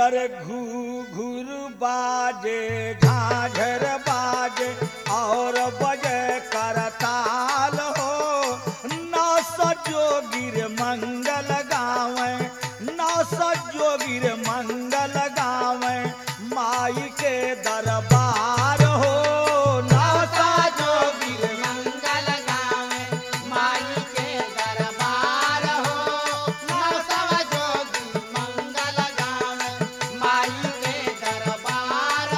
hear घू घूर बाजे झाझर बाजे और बजे करताल हो नौ जोगिर मंगल गावे नौ जोगिर मंगल गावे माई के दरबार हो नौ जोगिर मंगल गावे माई के दरबार हो नवसव जोगी मंगल गावे माई के दरबार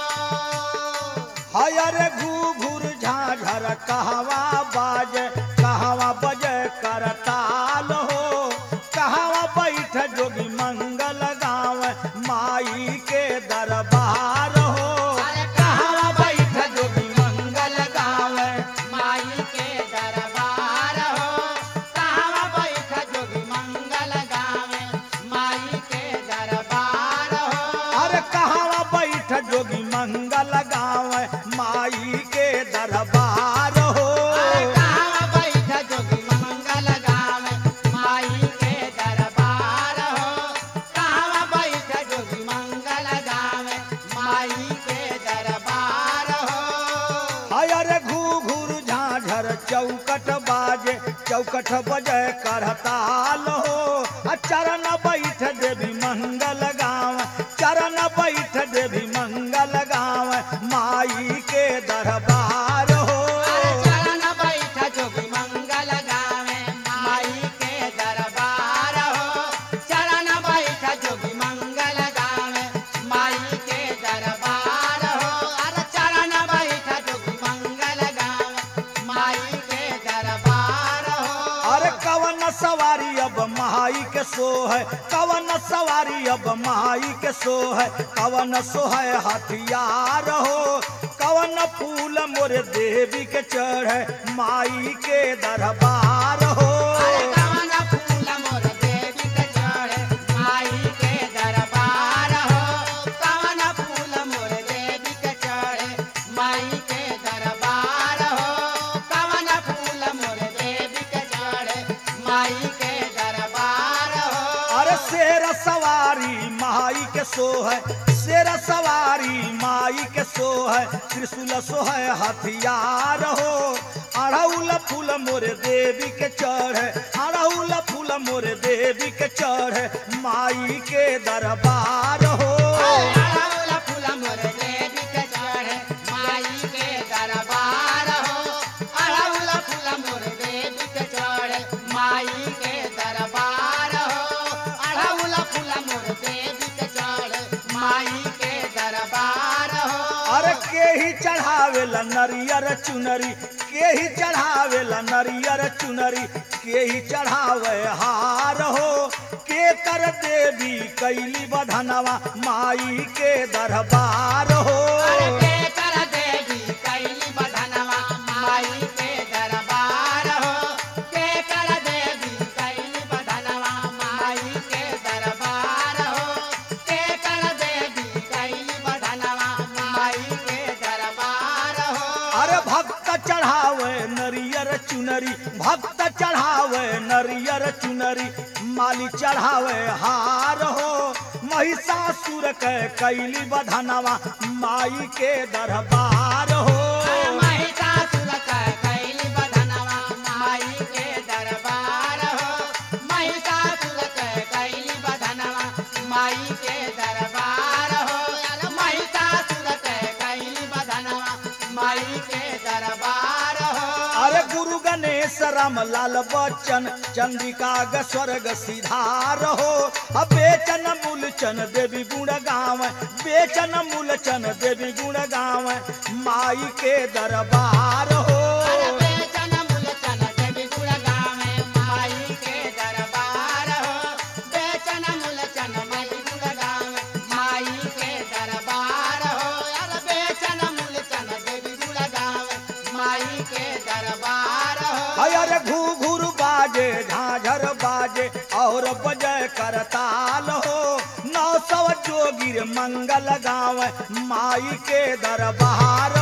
हो हयर घू घूर झाझर कहवा बाजे कहवा बजे करताल हो कहवा बैठ जोगी मंगल गाँव माई के दरबार हो अरे कहवा बैठ जोगी मंगल गाँव माई के दरबार हो कहाँ बैठ जोगी मंगल गावे माई के दरबार हो अरे कहवा बैठ जोगी मंगल गाँव माई के दरबार हो कहाँ बैठ जोगी मंगल गावे माई के दरबार हो कहाँ बैठ जोगी मंगल गावे माई के दरबार हो हयर घू घूर झाझर चौकट बाजे चौकट बजे करताल हो आ चरण बैठ देवी मंगल गाँव चरण बैठ देवी मंगल गाँव माई के दरबार हो अरे चरण बैठ जोगी मंगल गावे माई के दरबार हो चरण बैठ जोगी मंगल गावे माई के दरबार हो अरे चरण बैठ जोगी मंगल गावे माई के दरबार हो अरे कवन सवारी अब माई के सो है कवन सवारी अब माई के सो है कवन सो है हथियार हो कवन फूल मोरे देवी के चढ़े माई के दरबार हो अरे कवन फूल मोर देवी के चढ़े माई के दरबार हो कवन फूल मोर देवी के चढ़े माई के दरबार हो कवन फूल मोर देवी के चढ़े माई के दरबार हो अरे शेर सवारी माई के सो है शेर सवारी माई के सो है त्रिशूल सो है हथियार हो अड़ौल फूल मोरे देवी के चढ़े अड़ौल फूल मोरे देवी के चढ़े माई के दरबार हो अड़हुल फूल मोर देवी के चढ़े माई के दरबार हो अड़हुल फूल मोर देवी के चढ़े माई के दरबार हो अड़हुल फूल मोर देवी के चढ़े माई के दरबार हो अरे के ही चढ़ावेला नरियर चुनरी के ही चढ़ावेला नरियर चुनरी के ही चढ़ावे हार हो के कर देवी कैली बधनवा माई के दरबार हो अरे के कर देवी कैली बधनवा माई के दरबार हो के कर देवी कैली बधनवा माई के दरबार हो के कर देवी कैली बधनवा माई के दरबार हो अरे भक्त चढ़ावे नरियर चुनरी भक्त चढ़ावे नरियर चुनरी माली चढ़ावे हार हो महिषासुर के कैली बधनवा माई के दरबार हो महिषासुर के कैली बधनवा माई के दरबार हो महिषासुर के कैली बधनवा माई के दरबार हो महिषासुर के कैली बधनवा माई के दरबार हो अरे गुरु गणेश राम लाल बच्चन चंद्रिका ग स्वर्ग सिधार हो अब बेचन मूलचन देवी गुण गाव बेचन मूलचन देवी गुण गाव माई के दरबार हो बेचन मूलचन देवी गुण गावे माई के दरबार हो बेचन मूलचन देवी गुण गावे माई के दरबार हो अरे बेचन मूलचन देवी गुण गावे माई के दरबार हो अरे घू घूर बाजे झाझर बाजे और बजय करताल हो नौ सौ जोगिर मंगल गाव माई के दरबार